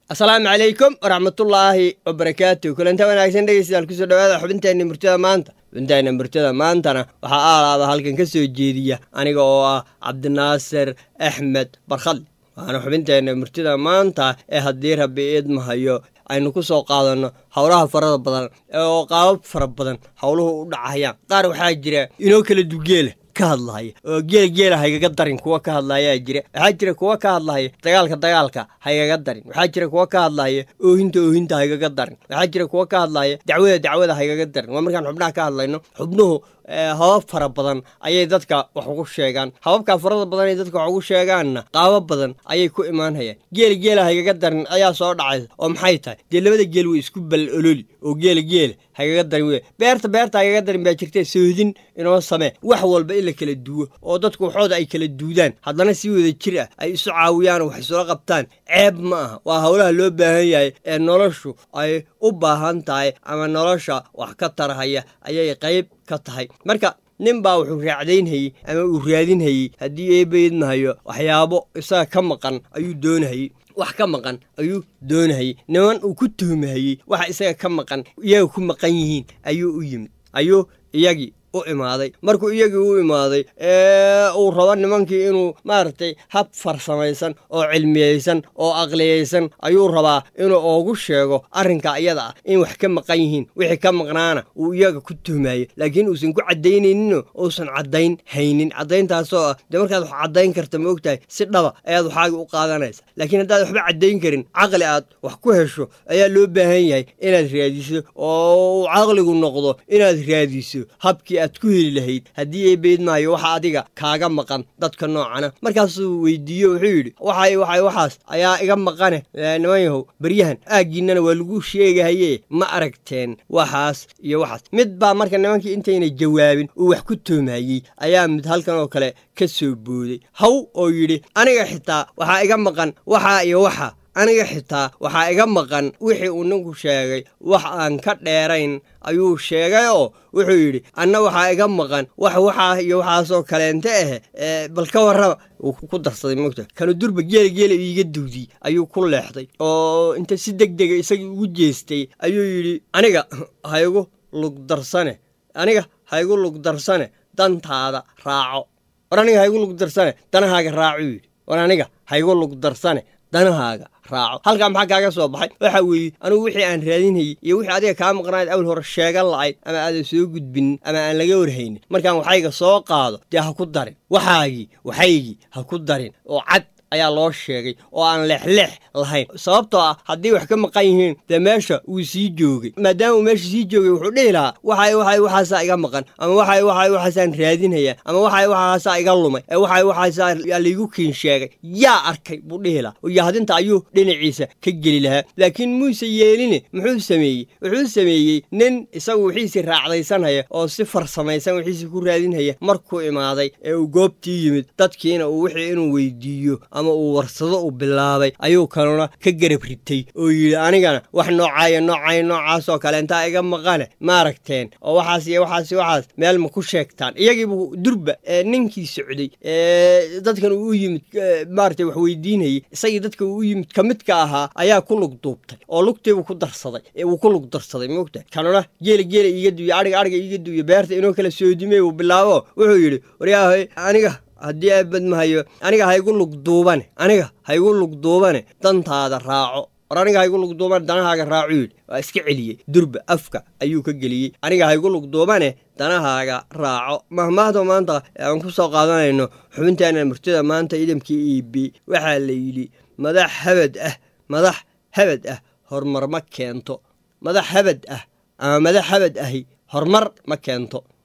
asalaamu calaykum waraxmatullaahi wabarakaatu kulanta wanaagsan dhegeystayaal kusoo dhawaada xubinteenna murtada maanta xubinteenna murtada maantana waxaa aalaaba halkan ka soo jeediya aniga oo ah cabdinaasir axmed barkhadle waana xubinteenna murtida maanta ee haddii rabbi iidmahayo aynu ku soo qaadanno howlaha farada badan oo qaabab fara badan howluhu u dhacayaan qaar waxaa jira inoo kala dugeela ka hadlahaya oo geela geela haygaga darin kuwa ka hadlayaa jira waxaa jira kuwa ka hadlahaya dagaalka dagaalka haygaga darin waxaa jira kuwa ka hadlahaya oohinta oohinta haygaga darin waxaa jira kuwa ka hadlahaya dacwada dacwada haygaga darin waa markaan xubnaha ka hadlayno xubnuhu habab fara badan ayay dadka wax ugu sheegaan hababkaa farada badan ay dadka wax ugu sheegaanna qaabo badan ayay ku imaanhayaan geela geela haygaga darin ayaa soo dhacaysa oo maxay tahay dee labada geel way isku bal ololi oo geela geela haygaga darin wey beerta beerta haygaga darin baa jirta soodin inoo samee wax walba in la kala duwo oo dadku waxooda ay kala duudaan haddana si wada jir ah ay isu caawiyaan oo wax isula qabtaan ceeb ma aha waa howlaha loo baahan yahay ee noloshu ay u baahan tahay ama nolosha wax ka tarahaya ayay qayb ka tahay marka nin baa wuxuu raacdaynhayey ama uu raadinhayey haddii eebaydmahayo waxyaabo isaga ka maqan ayuu doonahayey wax ka maqan ayuu doonahayey niman uu ku tuhmahayey waxa isaga ka maqan iyaga ku maqan yihiin ayuu u yimid ayuu iyagii u imaaday markuu iyagii u imaaday ee uu rabo nimankii inuu maaragtay hab farsamaysan oo cilmiyeysan oo aqliyeysan ayuu rabaa inuu oogu sheego arrinka iyada ah in wax ka maqan yihiin wixii ka maqnaana uu iyaga ku tuhmayo laakiin uusan ku caddaynayninoo uusan caddayn haynin caddayntaasoo ah dee markaad wax caddayn karta ma ogtahay si dhaba ayaad waxaagii u qaadanaysa laakiin haddaad waxba caddayn karin caqli aad wax ku hesho ayaa loo baahan yahay inaad raadiso oo uu caqligu noqdo inaad raadiso habkii aad ku heli lahayd haddii ay beydmaayo waxa adiga kaaga maqan dadka noocana markaasuu weydiiyo wuxuu yidhi waxay waxay waxaas ayaa iga maqane niman yahow baryahan aaggiinnana waa lagu sheegahaye ma aragteen waxaas iyo waxaas mid baa marka nimankii intayna jawaabin uu wax ku toomayey ayaa mid halkan oo kale ka soo booday haw oo yidhi aniga xitaa waxaa iga maqan waxaa iyo waxa aniga xitaa waxaa iga maqan wixii uu ninku sheegay wax aan ka dheerayn ayuu sheegay oo wuxuu yidhi anna waxaa iga maqan wax waxaa iyo waxaasoo kaleente ah bal ka warraba wuu ku darsaday mogta kanu durba geela geela iiga duudiyey ayuu ku leexday oo inta si deg dega isagii ugu jeestay ayuu yidhi aniga haygu lugdarsane aniga haygu lugdarsane dantaada raaco war aniga haygu lugdarsane danahaaga raacuu yidhi war aniga haygu lugdarsane danahaaga raaco halkaa maxaa kaaga soo baxay waxa weeye anugu wixii aan raadinhayey iyo wixii adiga kaa maqnayd awal hore sheegan la'ayd ama aadan soo gudbinin ama aan laga warhaynin markaan waxayga soo qaado dee ha ku darin waxaagii waxaygii ha ku darin oo cad ayaa loo sheegay oo aan leexleex lahayn sababtoo ah haddii wax ka maqan yihiin dee meesha wuu sii joogay maadaama uu meesha sii joogay wuxuu dhihi lahaa waxay waxay waxaasaa iga maqan ama waxay waxay waxaasaan raadinhayaa ama waxay waxaasaa iga lumay ee waxay waxaasaa laygu kiin sheegay yaa arkay buu dhihi lahaa oo yahdinta ayuu dhinaciisa ka geli lahaa laakiin muuse yeeline muxuu sameeyey wuxuu sameeyey nin isagu wixiisii raacdaysanhaya oo si farsamaysan wixiisii ku raadinhaya markuu imaaday ee uu goobtii yimid dadkiina uu wixii inuu weydiiyo ama uu warsado uu bilaabay ayuu kanuna ka garab ritay oo yidhi anigana wax noocaaya noocaaya noocaasoo kale intaa iga maqane maaragteen oo waxaas iyo waxaas waxaas meel ma ku sheegtaan iyagiibuu durba ninkii socday dadkan uu u yimid maaragtay wax weydiinayey isagii dadka uu u yimid ka midka ahaa ayaa ku lug duubtay oo lugtiibuu ku darsaday wuu ku lug darsaday moogtahay kanuna geela geela iiga duuye adhiga adhiga iiga duuye beerta inoo kala soodimey uu bilaabo wuxuu yidhi waryaahay aniga haddii aabadmahayo aniga haygu lugduubane aniga haygu lugduubane dantaada raaco war aniga haygu lugduubane danahaaga raacu yidhi waa iska celiyey durba afka ayuu ka geliyey aniga haygu lugduubane danahaaga raaco mahmaahda maanta aan ku soo qaadanayno xubintaana murtida maanta idamkii eb waxaa la yidhi madax habad ah madax habad ah horumar ma keento madax habad ah ama madax habad ahi horumar ma keento